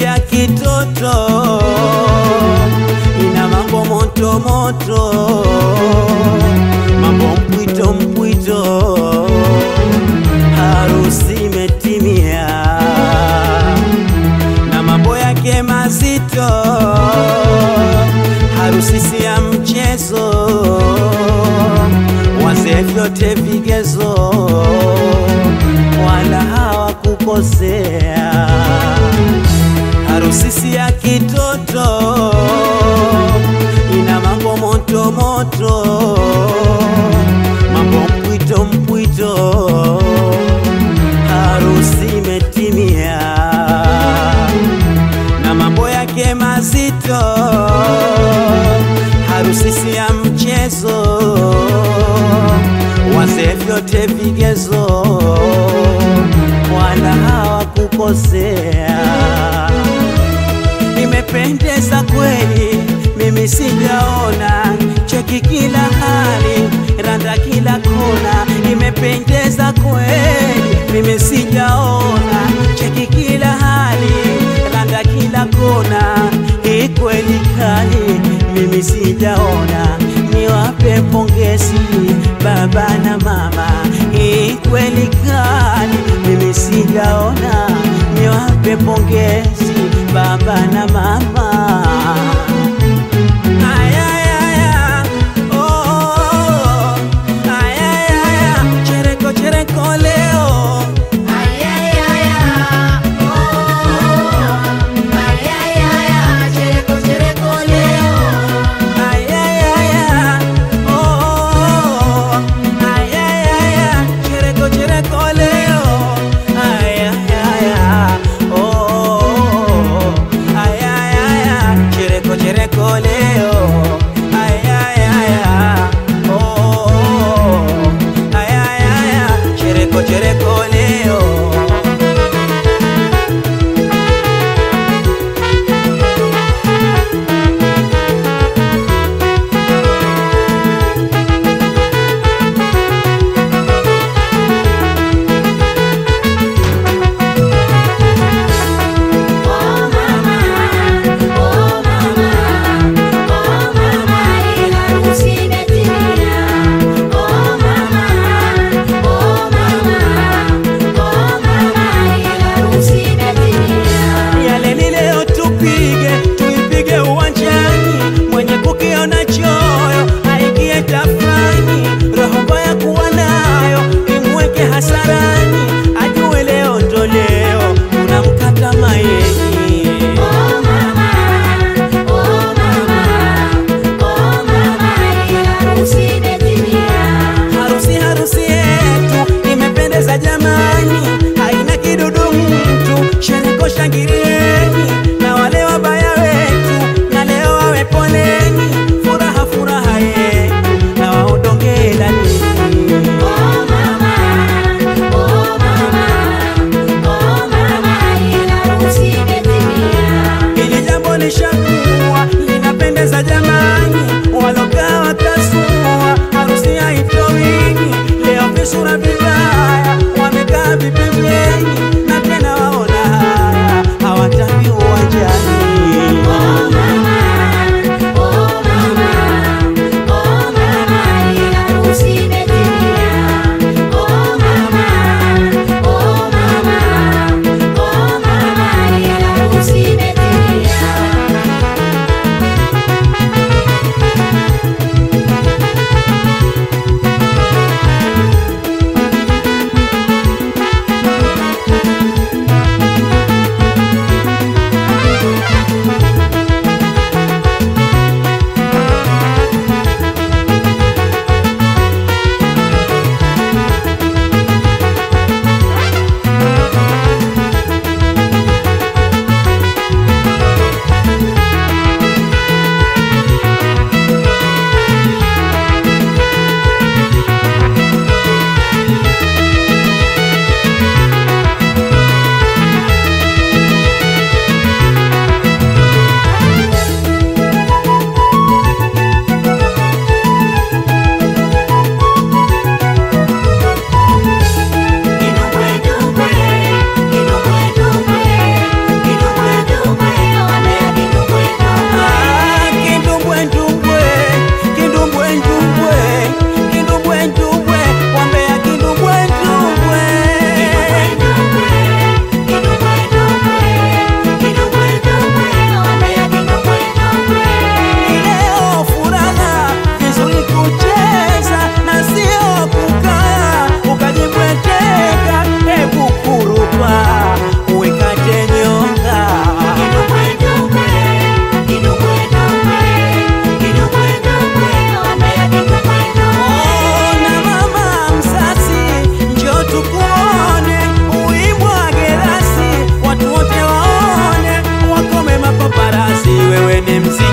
ya kitoto ina mambo moto moto, mambo mpwito mpwito, harusi imetimia na mambo yake mazito, harusi si ya mchezo, wazee vyote vigezo, wala hawakukosea. Harusi si ya kitoto, ina mambo moto moto, mambo mpwito mpwito, harusi imetimia na mambo yake mazito, harusi si ya mchezo, wazee vyote vigezo, wala hawakukosea. Imependeza kweli, mimi sijaona, cheki kila hali, randa kila kona. Imependeza kweli, mimi sijaona, cheki kila hali, randa kila kona. Hii kweli kali, mimi sijaona, niwape pongezi baba na mama. Hii kweli kali, mimi sijaona, niwape pongezi baba na mama. Ayayaya, oh, oh, oh. Ayayaya, chereko chereko leo Ayayaya, oh, oh, oh. Ayayaya, chereko chereko leo Ayayaya, oh, oh, oh. mzee